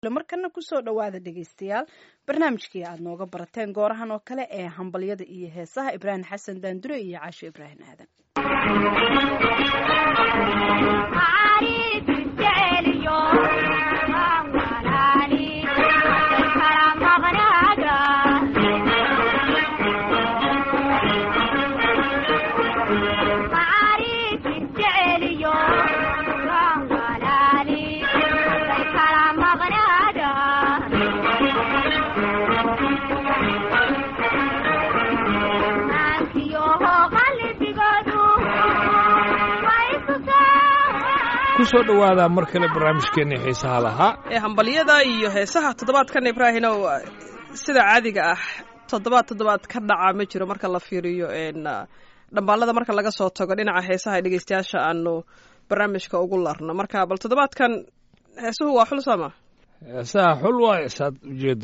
markana kusoo dhowaada dhegaystayaal barnaamijkii aad nooga barateen goorahan oo kale ee hambalyada iyo heesaha ibraahim xasan daandure iyo caasho ibraahim aadan kusoo dhowaada mar kale barnaamijkeennii xiisaha lahaa ee hambalyada iyo heesaha toddobaadkan ibraahinow sida caadiga ah toddobaad toddobaad ka dhaca ma jiro marka la fiiriyo dhambaalada marka laga soo tago dhinaca heesaha ee dhegeystayaasha aanu barnaamijka ugu larno marka bal toddobaadkan heesuhu waa xul sama heesaha xul waayo saad ujeedo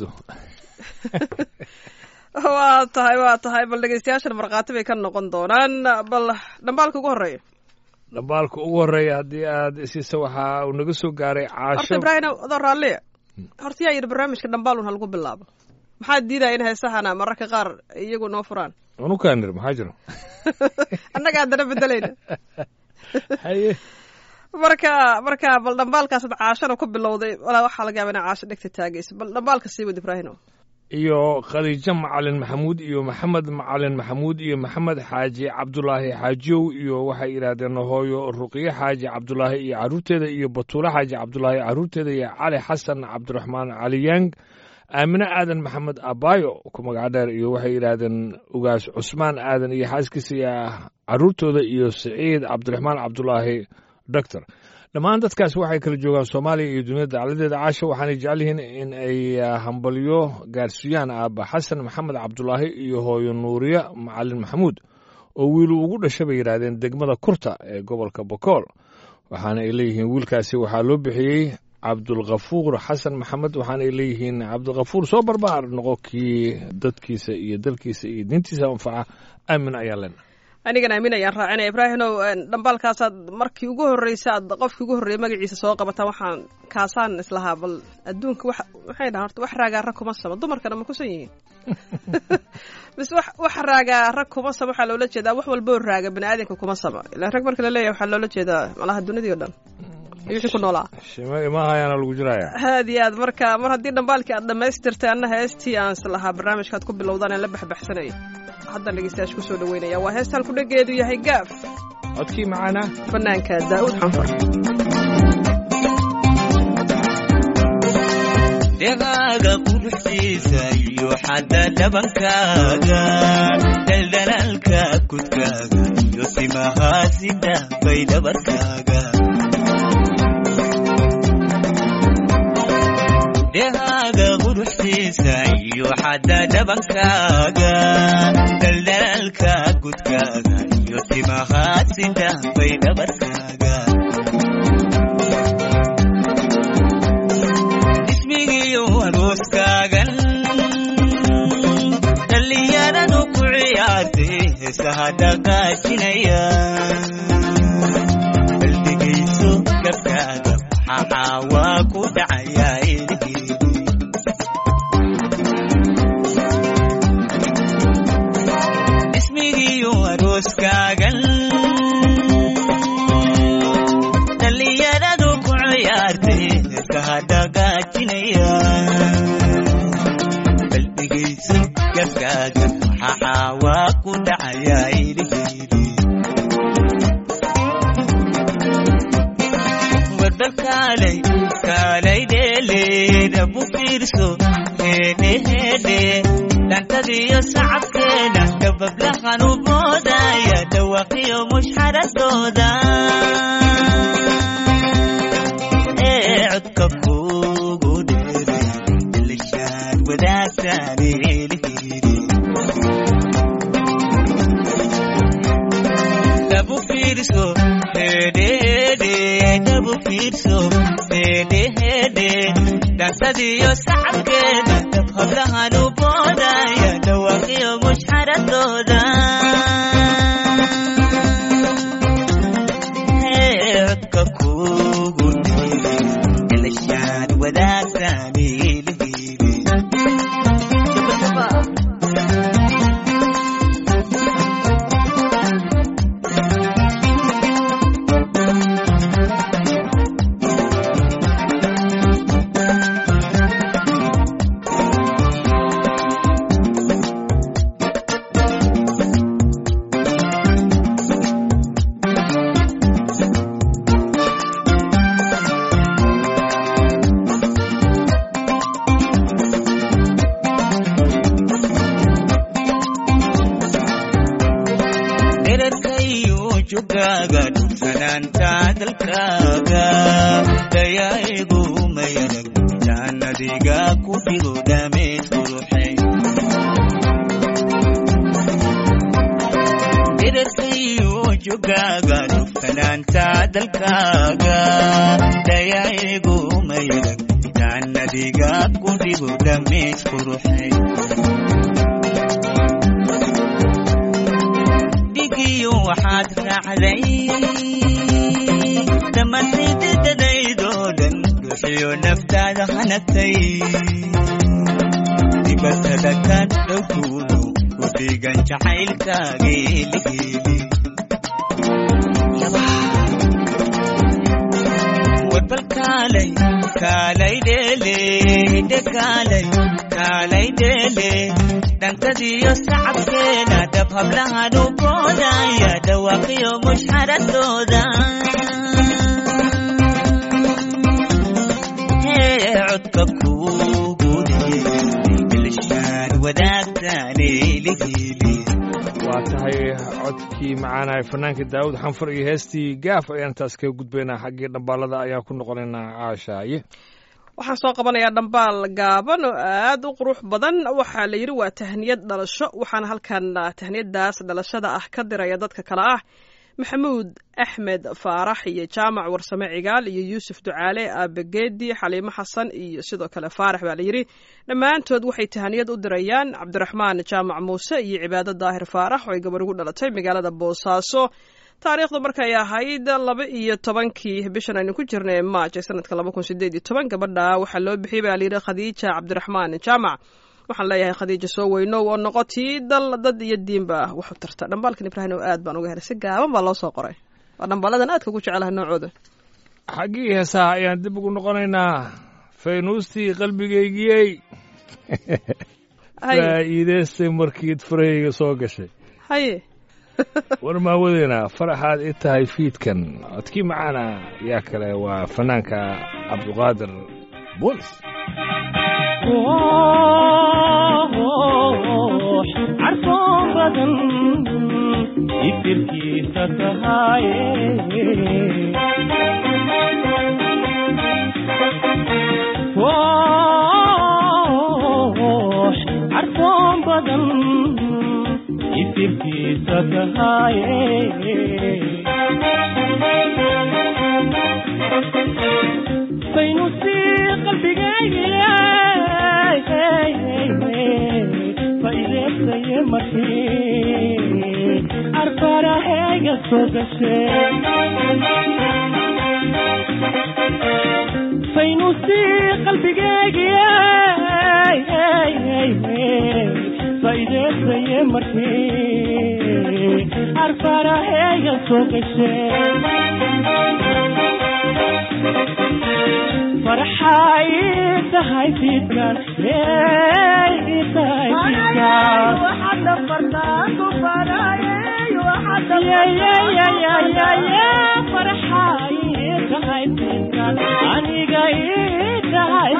waa tahay waa tahay bal dhegeystayaashan markhaati bay ka noqon doonaan bal dhambaalka ugu horreeya dhambaalka ugu horreeya haddii aad isiisa waxaa uu naga soo gaaray caasho horta ibraahim adoo raalliya horta yaa yidhi barnaamijka dhambaalun ha lagu bilaabo maxaa diidaya in heesahana mararka qaar iyagu noo furaan unukaanir maxaa jiro annaga haddana bedelayna haye marka marka bal dhambaalkaasaad caashana ku bilowday walaa waxaa laga yaaba ina caasho dhegta taagayso bal dhambaalka sii wad ibraahimo iyo khadiijo macalin maxamuud iyo maxamed macalin maxamuud iyo maxamed xaaji cabdulaahi xaajiyow iyo waxay yidhaahdeen hooyo ruqiye xaaji cabdulaahi iyo carruurteeda iyo batuule xaaji cabdulaahi carruurteeda iyo cali xasan cabdiraxmaan cali yang aamine aadan maxamed abaayo ku magac dheer iyo waxay yidhaahdeen ugaas cusmaan aadan iyo xaaskiisa iyo carruurtooda iyo siciid cabdiraxmaan cabdulaahi doctor dhammaan dadkaas waxay kala joogaan soomaaliya iyo duniyada dacladeeda caasha waxaanay jecel yihiin in ay hambalyo gaarsiiyaan aaba xasan maxamed cabdulaahi iyo hooyo nuuriye macalin maxamuud oo wiilu ugu dhashay bay yidhaahdeen degmada kurta ee gobolka bokool waxaana ay leeyihiin wiilkaasi waxaa loo bixiyey cabdulkhafuur xasan maxamed waxaana ay leeyihiin cabdilkhafuur soo barbaar noqo kii dadkiisa iyo dalkiisa iyo diintiisa anfaca aamin ayaa lena anigan aamin ayaan raacinaya ibraahimow dhambaalkaasaad markii ugu horreysa aad qofkii ugu horreeyay magaciisa soo qabataan waxaan kaasaan islahaa bal adduunka wax waxay dhahan horta wax raagaa rag kuma sama dumarkana ma kusan yihiin mise wax wax raagaa rag kuma sama waxaa loola jeedaa wax walboo raaga bani aadamka kuma sama ilaan rag marka la leeyahay waxaa loola jeedaa malaha dunidii o dhan iyo wixii ku noolaa shime imahayaana lagu jiraya aad iyo aad marka mar haddii dhambaalkii aad dhammaystirtay anna heestii aan islahaa barnaamijkaad ku bilowdaan aan la baxbaxsanaya haddaan dhegeystayaasha ku soo dhaweynaya waa heestaan kudhageedu yahay gaaf codkii macaana fanaanka daa'uud xanfar dhegaaga quruxdiisa iyo xadda dhabankaaga daldalaalka kudkaaga iyo timahaasida bay dhabarkaaga dhegaaga quruxdiisa iyo xadda dhabankaaga daldalaalka kudkaaga iyo timahaasida bay dhabarkaaga ismigiyo arooskaagan dhallinyaradu ku ciyaartay heesaha dhaqaajinaya baldegayso gabkaaga waxaa waa ku dhacayaa ilhiidi ismigiyo arooskaagan dhallinyaradu ku ciyaartay heesaha dhaqaajinaya baldegayso gabkaaga waxaa waa ku dhacayaa ilhiidi warbal kaalay kaalay dheeleeda bu fiirso heedhe heedhe dhantadiyo sacabkeeda dabablahan u boodaya dhawaqiyo mushxaradooda ee codka kugu dheeray ilishaan wadaagtaan eelhiidi dabu fiirso heedhe heedhe dabu fiirso heedhe heedhe dhansadiyo sacabkeeda hablahan u boodaya dhawaqiyo mushxaradooda codka kugu dheeray ilishaan wadaagtaan hiili hiili dherarkayu jugaaga dhugsanaanta dalkaaga dayaa'igu mayarag jaannadiga ku dhigo dhameed quruxay dherarkayu jugaaga dhugsanaanta dalkaaga dayaa'igu mayarag jaannadiga ku dhigo dhameed quruxay dhigiyo waxaad raacday dhammaantaydadadaydoo dhan ruuxiyo naftaada hanagtay dibatada ka dhowtuudu ku dhigan jacaylkaageeligeeli warbal kaalay kaalay dheele hidhe kaalay kaalay dheele dhantadiyo sacabkeena dhab hablahan u boodaya dhawaaqiyo mushxaradooda hee codka kuugu dheelishaan wadaagtaane lihiili waa tahay codkii macaanahay fannaankii daawud xanfar iyo heestii gaaf ayaan taas kaga gudbaynaa xaggii dhambaalada ayaan ku noqonaynaa caashaaye waxaan soo qabanayaa dhambaal gaaban oo aad u qurux badan waxaa la yidhi waa tahniyad dhalasho waxaana halkan tahniyadaas dhalashada ah ka diraya dadka kale ah maxamuud axmed faarax iyo jaamac warsame cigaal iyo yuusuf ducaale aabageedi xaliimo xasan iyo sidoo kale faarax baa la yidhi dhammaantood waxay tahniyad u dirayaan cabdiraxmaan jaamac muuse iyo cibaado daahir faarax oo ay gabar ugu dhalatay magaalada boosaaso taariikhdu markay ahayd laba iyo tobankii bishan aynu ku jirnay maaj ee sanadka laba kun sideed iyo toban gabadha waxaa loo bixiyey baa layidhi khadiija cabdiraxmaan jaamac waxaan leeyahay khadiija soo weynow oo noqotii dal dad iyo diinba wax u tarta dhambaalkan ibraahim oo aad baan uga helay si gaaban baa loo soo qoray waa dhambaaladan aadka ugu jecelaha noocooda xaggii heesaha ayaan dib ugu noqonaynaa faynuustii qalbigaygiyey haye faa'iidaystay markiid farahayga soo gashay haye war maawadeena faraxaad i tahay fiidkan codkii macaana yaa kale waa fanaanka cabduqaadir boolis carfoon badan ifirkiisa tahaaye carfoon badan ifirkiisa tahaaye faynuusii qalbigaygiye faideesaye markii arfarahayga soo gashe faynuusii qalbigaygiye faideesaye markii arfarahayga soo gashe farxay tahay fiidkan ey tahay fiidkan farxay tahay fiidkan aniga ii tahay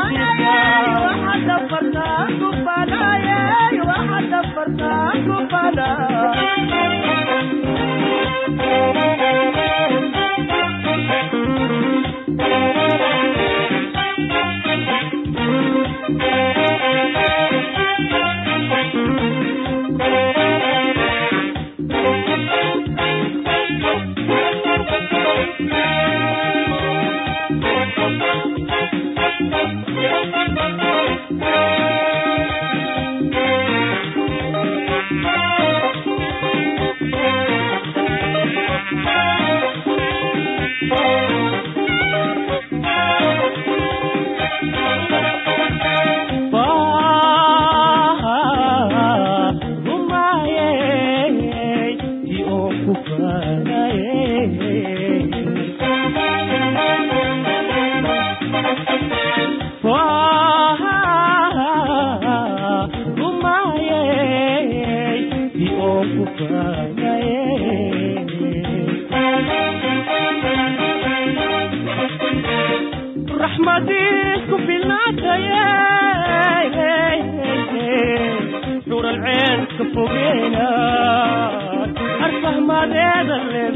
fogeyna arfahmadeeda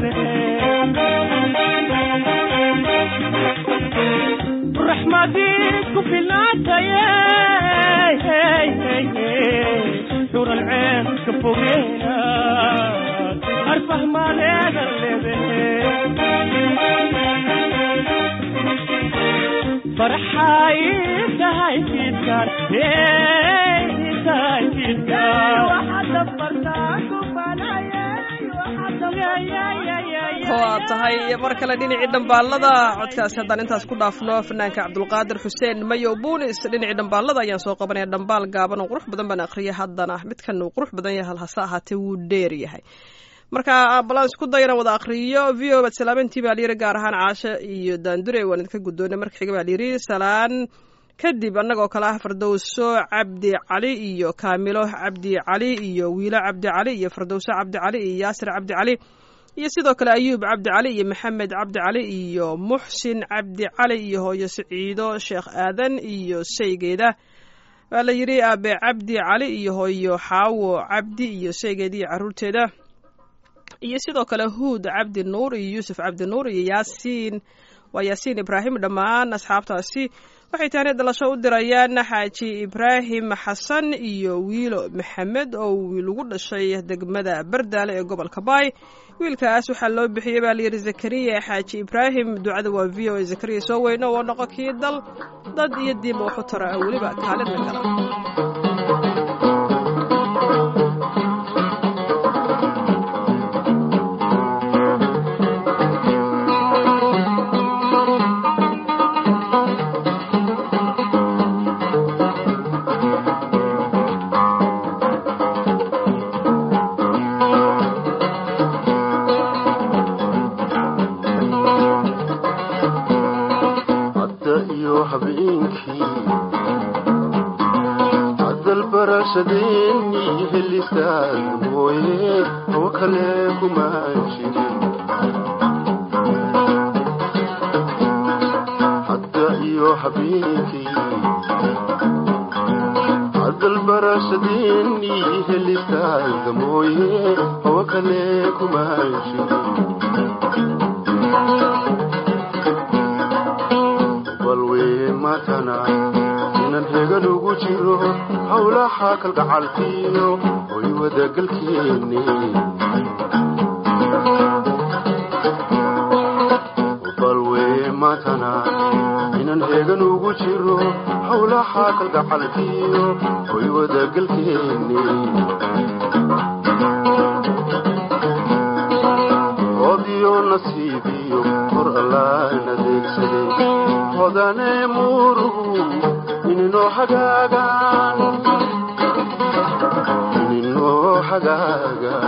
leedahe raxmadiid ku filnaataye xural ceen ka fogeyna arfahmadeeda leedahe farxay tahay fiidkan tahay waa tahay mar kale dhinacii dhambaalada codkaasi haddaan intaas ku dhaafno fanaanka cabdulqaadir xuseen mayow buunis dhinacii dhambaalada ayaan soo qabanaya dhambaal gaaban oo qurux badan baan aqriyay haddana midkan uu qurux badan yahay hase ahaatee wuu dheer yahay marka balaan isku dayana wada akriyo v o bad salaamantii baa layiri gaar ahaan caashe iyo daandure waan idinka guddoonay marka xiga baa layiri salaan kadib annagoo kale ah fardowso cabdi cali iyo kaamilo cabdi cali iyo wiilo cabdi cali iyo fardowso cabdi cali iyo yaasir cabdi cali iyo sidoo kale ayuub cabdi cali iyo maxamed cabdi cali iyo muxsin cabdi cali iyo hooyo siciido sheekh aadan iyo shaygeeda waa la yidhi aabe cabdi cali iyo hooyo xaawo cabdi iyo shaygeeda iyo caruurteeda iyo sidoo kale huud cabdi nuur iyo yuusuf cabdi nuur iyo yaasiin waa yaasiin ibraahim dhammaan asxaabtaasi waxay tahani dhalasho u dirayaan xaaji ibraahim xasan iyo wiilo maxamed oo wiil ugu dhashay degmada bardaale ee gobolka baay wiilkaas waxaa loo bixiyey baa layidhi zakariya xaaji ibraahim ducada waa v o a zakariya soo weyno oo noqo kii dal dad iyo diinba waxu tara weliba kaalina gala hadda iyo habeenkii hadal barashadeennii helistaad mooye hawo kale kuma jirin hadda iyo habeenkii hadal barashadeennii helistaad mooye hawo kale kuma jirin balwee matana inan hegan ugu jiro howlaha kalgacalkiyo hoy wadagalkeeni balwee matana inan hegan ugu jiro howlaha kalgacalkiyo hoy wadagalkeeni hodiyo nasiibiyo hor allaan adeegsaday hodane murugu ininoo hagaagaan ininoo hagaagaan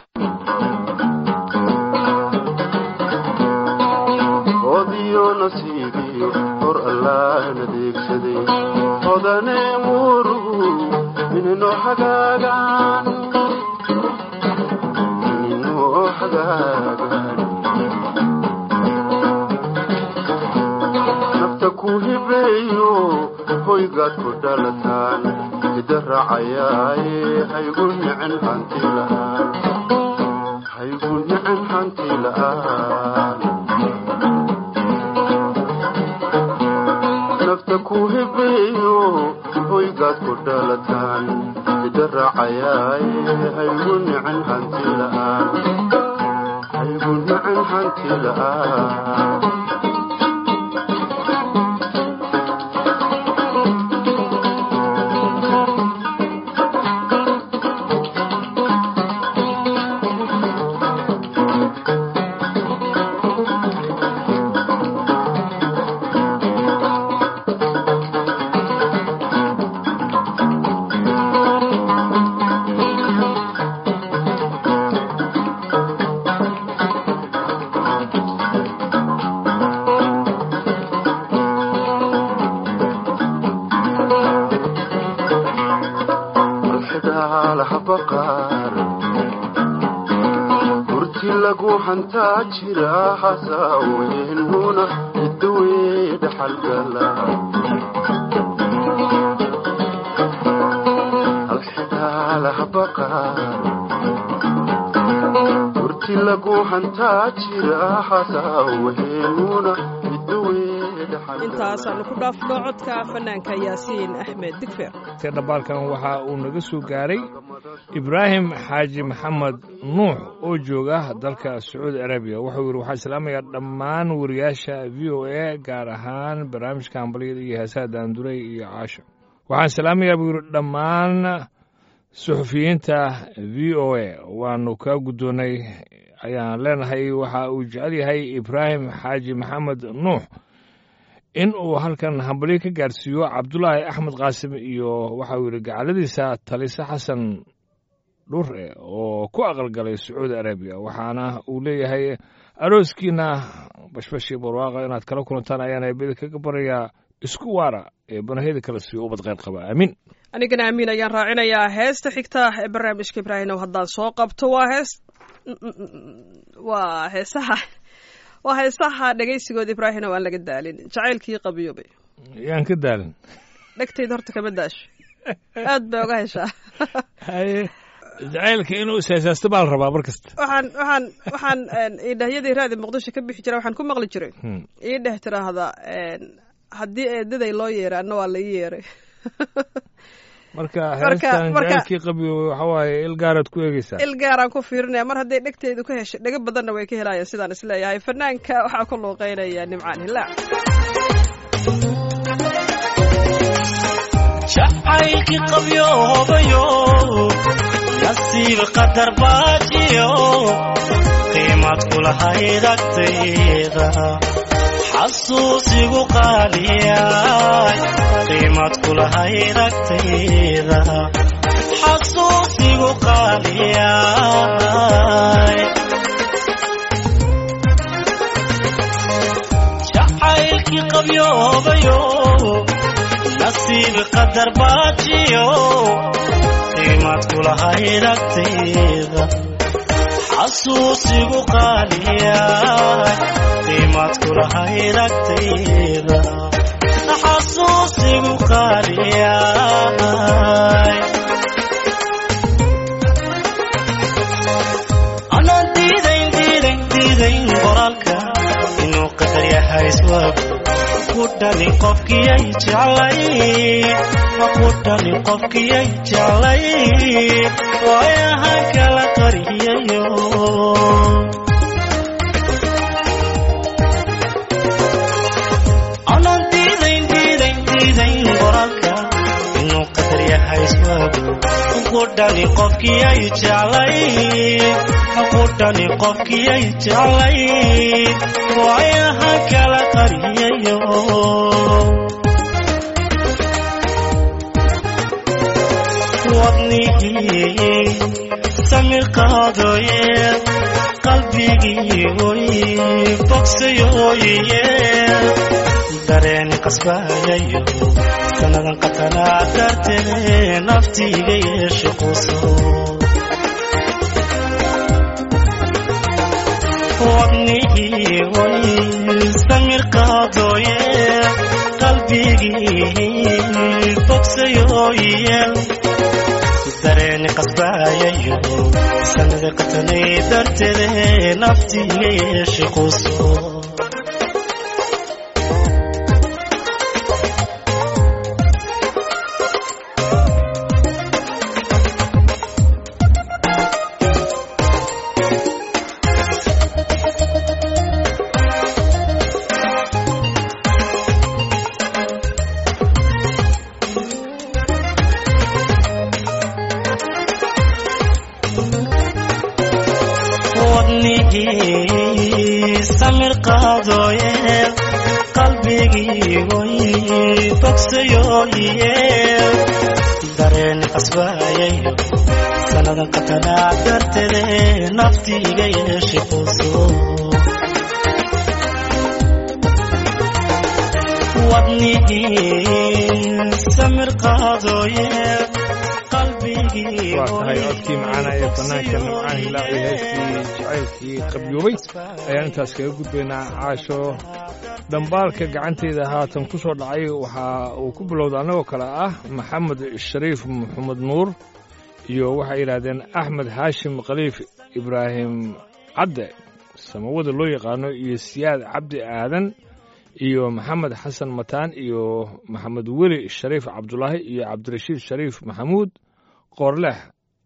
hodiyo nasiibiyo hor allaan adeegsaday hodane murugu ininoo hagaagaan ininoo hagaagaan nafta ku hibeeyo hoygaad ku dhalataan hida raacayaaye haygu nicin hanti la'aan haygu nicin hanti la'aan nafta ku hibeeyo hoygaad ku dhalataan hida raacayaaye haygu nicin hanti la'aan haygu nicin hanti la'aan alxidaalaha baqaar hurti lagu hantaa jira hasaaweennuna idawee dhaxalgala alxidaalaha baqaar inti lagu hantaa jira hasawheennuna hiddawee dhaxal intaasaanu ku dhaafno codka fanaanka yaasiin axmed digfer se dhambaalkan waxa uu naga soo gaaray ibraahim xaaji maxamed nuux oo jooga dalka sacuudi arabiya wuxuu yidhi waxaan salaamayaa dhammaan wariyaasha v o a gaar ahaan barnaamijka hambalyada iyo heesaha daanduray iyo caasha waxaan salaamayaa buu yidhi dhammaan suxufiyiinta v o a waanu kaa guddoonnay ayaan leenahay waxa uu jecel yahay ibraahim xaaji maxamed nuux in uu halkan hambalyo ka gaarsiiyo cabdulaahi axmed qaasim iyo waxa uu yidhi gacaladiisa talise xasan dhure oo ku aqalgalay sacuudi arabiya waxaana uu leeyahay arooskiina bashbashii barwaaqa inaad kala kulantaan ayaan eebada kaga barayaa isku waara ee banahiyada kala siiyo ubad qayr qaba aamiin anigana amiin ayaan raacinayaa heesta xigta ee barnaamijka ibraahimow haddaan soo qabto waa hees waa heesaha waa heesaha dhegaysigooda ibraahimow aan laga daalin jacaylkii qabiyoobay yaan ka daalin dhegtayda horta kama daasho aad bay oga heshaa haye jacaylka inuu isheesaasto baa la rabaa mar kasta waxaan waxaan waxaan idhahyadii raadi muqdisho ka bixi jira waxaan ku maqli jiray Hmm. ii dheh tiraahda haddii eedaday loo yeeray anna waa la ii yeeray marka Marka- heestan marka- jacaylkii qabiyo waxa waaye il gaaraad ku eegeysaa il gaaraan ku fiirinaya mar hadday dhegteedu ka heshay dhego badanna way ka helayaan sidaan isleeyahay fanaanka waxaa ku luuqeynaya nimcaan hilaac jacaylkii qabyoobayo nasiib qadar baajiyo qiimad kulahayd agtayda xasuusigu qaaliyay qiimad kulahayd agtayda xasuusigu qaaliyay jacaylkii qabyoobayo nasiib qadar baajiyo qiimad kulahayd agtayda xasuusigu qaaliyay qiimad kulahayd agtayda xasuusigu qaaliyay anaan diidayn diidayn diidayn qoraalka inuu qadar yahay iswaagu ku dhali qofkiyay jeclay ku dhali qofkiyay jeclay waayahan kala qariyayo anaan diidayn diidayn diidayn qoraalka inuu qadar yahay iswaagu ku dhali qofkiyay jeclay ku dhali qofkiyay jeclay waayahan kala qariyayo wadnigii samir qaadooye qalbigii oy bogsayooye dareen qasbayayo sannadan qatanaa dartee naftiiga yeeshe quso wadnihii oy samir qaadooye qalbigii bogsayooye dareeni qasbayayo sanada qatanay darteede naftiiga yeeshe quso wadnigii samir qaadooye qalbigii oy bogsayooye dareeni qasbayayo sannadan qatanaa darteede naftiiga yeeshe quso wadnigii samir qaadooye qalbigii waa tahay codkii macaana ee fanaanka nimcaan hilaac iyo heestii jacaylkii qabyoobay ayaan intaas kaga gudbaynaa caasho dhambaalka gacanteyda haatan ku soo dhacay waxa uu ku bilowda annagoo kale ah maxamed shariif maxamed nuur iyo waxay yidhaahdeen axmed haashim khaliif ibraahim cadde samawada loo yaqaano iyo siyaad cabdi aadan iyo maxamed xasan mataan iyo maxamed weli shariif cabdulaahi iyo cabdirashiid shariif maxamuud qoorleex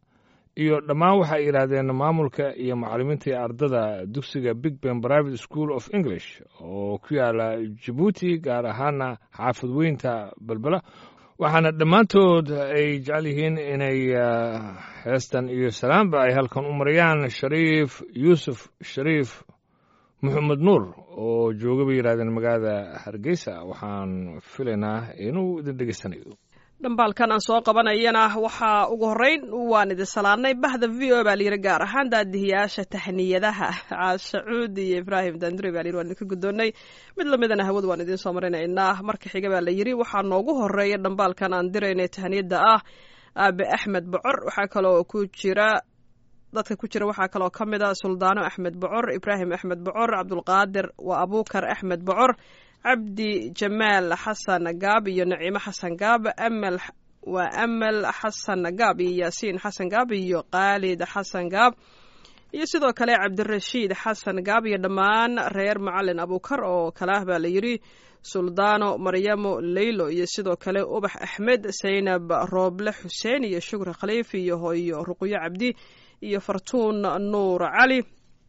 iyo dhammaan waxay yidhaahdeen maamulka iyo macallimiinta iyo ardada dugsiga big ben private school of english oo ku yaala jabuuti gaar ahaana xaafad weynta belbela waxaana dhammaantood ay jecel yihiin inay ah, heestan iyo salaamba ay halkan u marayaan shariif yuusuf shariif maxamed nuur oo jooga bay yidhahdeen magaalada hargeysa waxaan filaynaa inuu idin dhegeysanayo dhambaalkan aan soo qabanayana waxaa ugu horreyn waan idin salaadnay bahda v o baa layidhi gaar ahaan daadihiyaasha tahniyadaha caasha cuud iyo ibraahim dandure baa layidhi waan idinka guddoonnay mid lamidana hawada waan idiin soo marinaynaa marka xiga baa la yidhi waxaa noogu horreeya dhambaalkan aan diraynay tahniyadda ah aabe axmed bocor waxaa kaloo ku jira dadka ku jira waxaa kaloo ka mid a suldaano axmed bocor ibraahim axmed bocor cabdulqaadir waa abuukar axmed bocor cabdi jamaal xasan gaab iyo naciimo xasan gaab amal waa amal xasan gaab iyo yaasiin xasan gaab iyo khaalid xasan gaab iyo sidoo kale cabdirashiid xasan gaab iyo dhammaan reer macalin abuukar oo kale ah baa la yidhi suldaano maryamo leylo iyo sidoo kale ubax axmed saynab rooble xuseen iyo shukri khaliif iyo hooyo ruqyo cabdi iyo fartuun nuur cali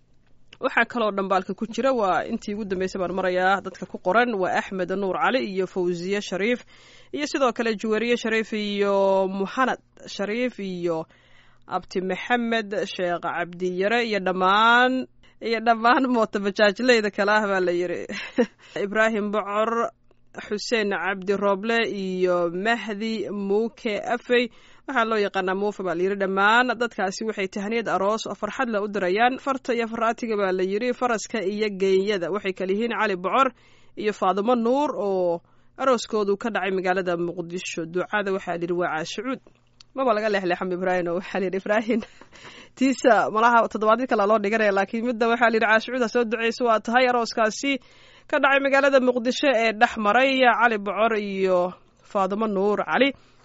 waxaa kaloo dhambaalka ku jira waa intii ugu dambeysay baan marayaa dadka ku qoran waa axmed nuur cali iyo fawziye shariif iyo sidoo kale juwariye shariif iyo muxanad shariif iyo abti maxamed sheekh cabdiyare iyo dhammaan iyo dhammaan mootabajaajleyda kale ah baa la yidhi ibraahim bocor xuseen cabdi rooble iyo mahdi muuke afey waxaa loo yaqaanaa muufa baa layidhi dhammaan dadkaasi waxay tahniyad aroos oo farxad la u dirayaan farta iyo faraatiga baa la yidhi faraska iyo geeyada waxay kala yihiin cali bocor iyo faadimo nuur oo arooskoodu ka dhacay magaalada muqdisho ducada waxaa layidhi waa caashicuud maba laga leexleexan ibraahim oo waxaa layidhi ibraahim tiisa malaha toddobaadyo kale loo dhiganaya laakiin midda waxaa layidhi caashicuud ha soo duceyso waa tahay arooskaasi ka dhacay magaalada muqdisho ee dhex maray cali bocor iyo faadimo nuur cali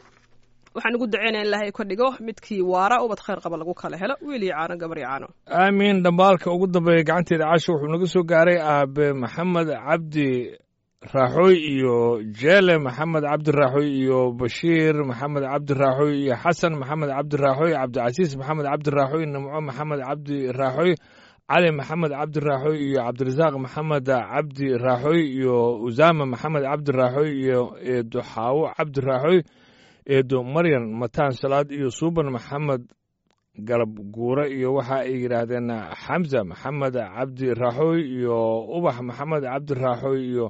waxaan ugu duceynaya in ilaahay ka dhigo midkii waara ubad khayr qaba lagu kala helo wiil iyo caano gabar iyo caano aamiin dhambaalka ugu dambeeya gacanteeda casho wuxuu naga soo gaaray aabe maxamed cabdi raaxooy iyo jeele maxamed cabdi raaxooy iyo bashiir maxamed cabdi raaxooy iyo xasan maxamed cabdi raaxooy cabdicasiis maxamed cabdi raaxooy nimco maxamed cabdi raaxooy cali maxamed cabdi raaxooy iyo cabdirasaaq maxamed cabdi raaxooy iyo usaama maxamed cabdi raaxooy iyo eedo xaawo cabdi raaxooy eedo maryan mataan salaad iyo suuban maxamed galab guure iyo waxa ay yidhaahdeen xamza maxamed cabdi raaxooy iyo ubax maxamed cabdi raaxooy iyo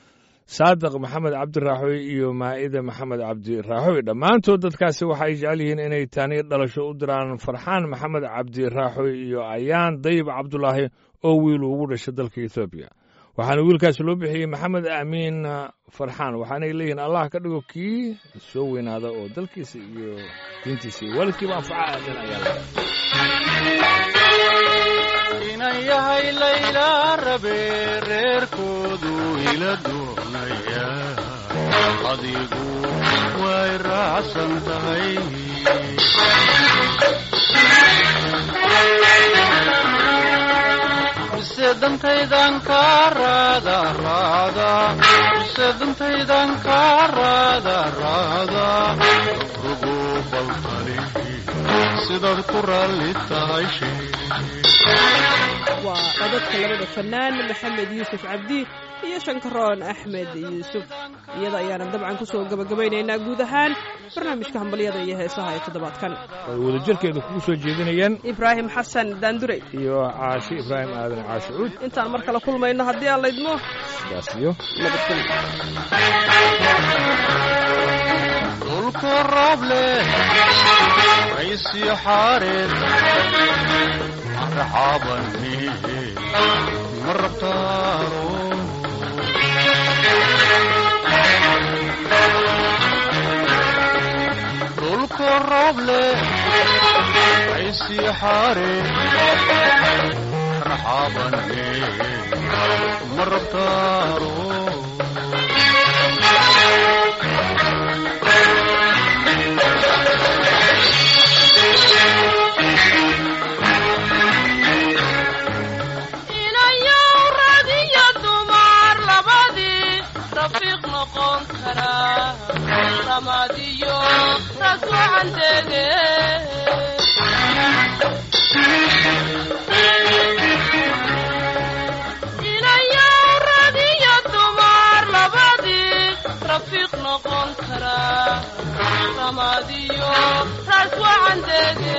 saadiq maxamed cabdi raaxooy iyo maa'ida maxamed cabdi raaxooy dhammaantood dadkaasi waxay jecel yihiin inay taaniyo dhalasho u diraan farxaan maxamed cabdi raaxooy iyo ayaan dayib cabdulaahi oo wiil ugu dhashay dalka ethoobiya waxaana wiilkaasi loo bixiyey maxamed aamiin farxaan waxaanay leeyihiin allah ka dhigo kii soo weynaada oo dalkiisa iyo diintiisa iyo waalidkiiba anfaca aamin ayaa laga inan yahay layla rabe reerkoodu ila doonaya adigu way raacsan tahay mise dantaydan ka raada raada mise dantaydan ka raada raada rugo baltali sidaad ku raalli tahay shee waa codadka labada fanaan maxamed yuusuf cabdi iyo shankaroon axmed yuusuf iyada ayaana dabcan kusoo gabagabaynaynaa guud ahaan barnaamijka hambalyada iyo heesaha ee toddobaadkan ay wadajirkeeda kugu soo jeedinayeen ibraahim xasan daandurey iyo caashi ibraahim aadan caashi cuud intaan mar kale kulmayno haddii aan laydmo sidaas iyo nabadgelyo dhulka roob leh raysyo xaareed marxabani ma rabtaaro dhulka roob leh raysyo xaareed marxabani ma rabtaaro raxmadiyo raas wacan dege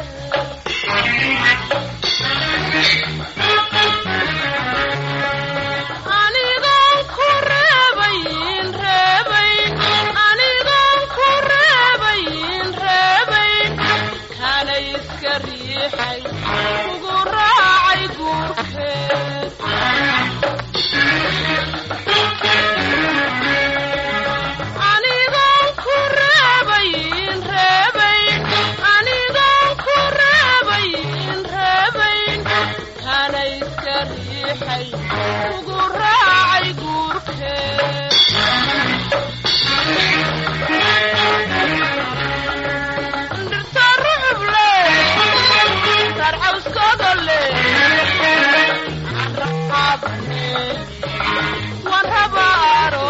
anigoon ku reebayn reebayn anigoon ku reebayn reebayn kana iska riixay ugu raacay guurkeed anigoon ku reebayn reebayn anigoon ku reebayn reebayn kana iska riixay ugu raacay guurkeed dhirta ruxuble sarcawskooda raxaabane waan rabaaro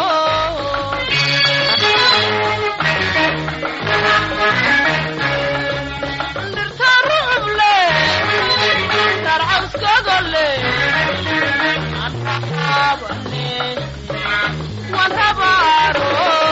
dhirta ruxuble sarcawskooda raxaabane waan rabaaro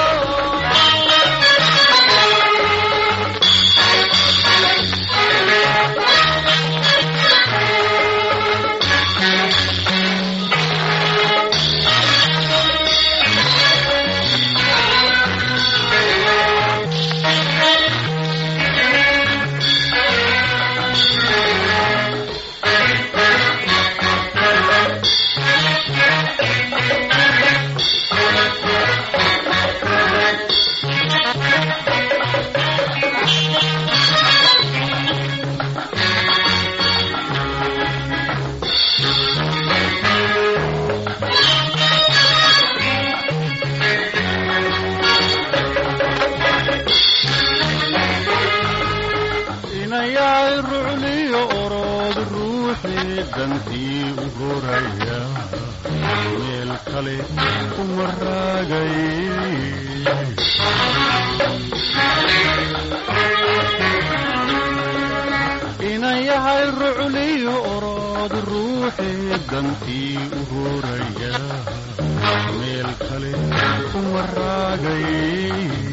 inayaay rucliyo orood ruuxii dantii u horaya meel kale kuma raagay inayahay rucliyo orood ruuxii dantii u horaya meel kale kuma raagay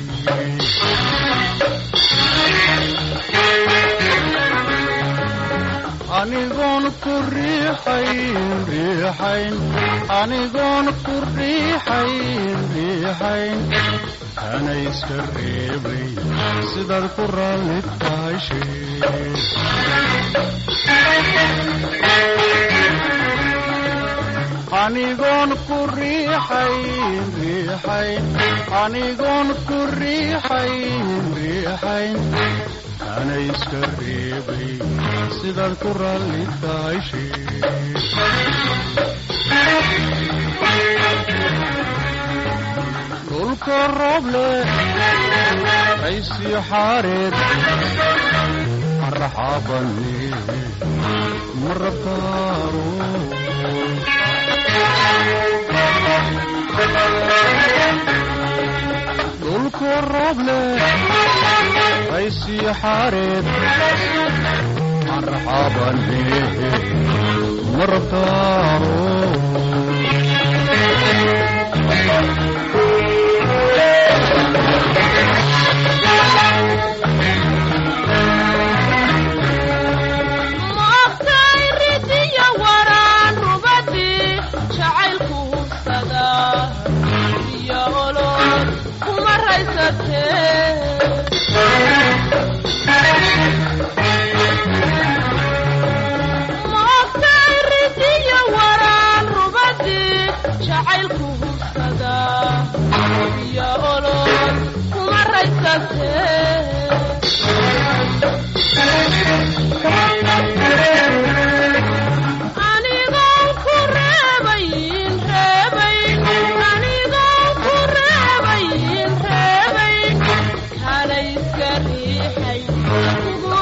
anigoon ku riixayn riixayn anigoon ku riixayn riixayn kana iska reebay sidaad ku raalli tahay sheeg anigoon ku riixayn riixayn anigoon ku riixayn riixayn kana iska reebay sidaad ku raalli tahay sheeg dhulka rooble aysiyo xaareed marxabane marabtaaro dhulku rooble aysiyo xaareed marxabane marabtaaro maogtay ridiya waraan rubadii jacaylku hubsada iyo olol kuma raysatee maogtay ridiya waraan rubadii jacaylku hubsada iyo olol kuma raysatee anigoon ku reebayn reebayn anigoon ku reebayn reebayn kana iska riixay ugu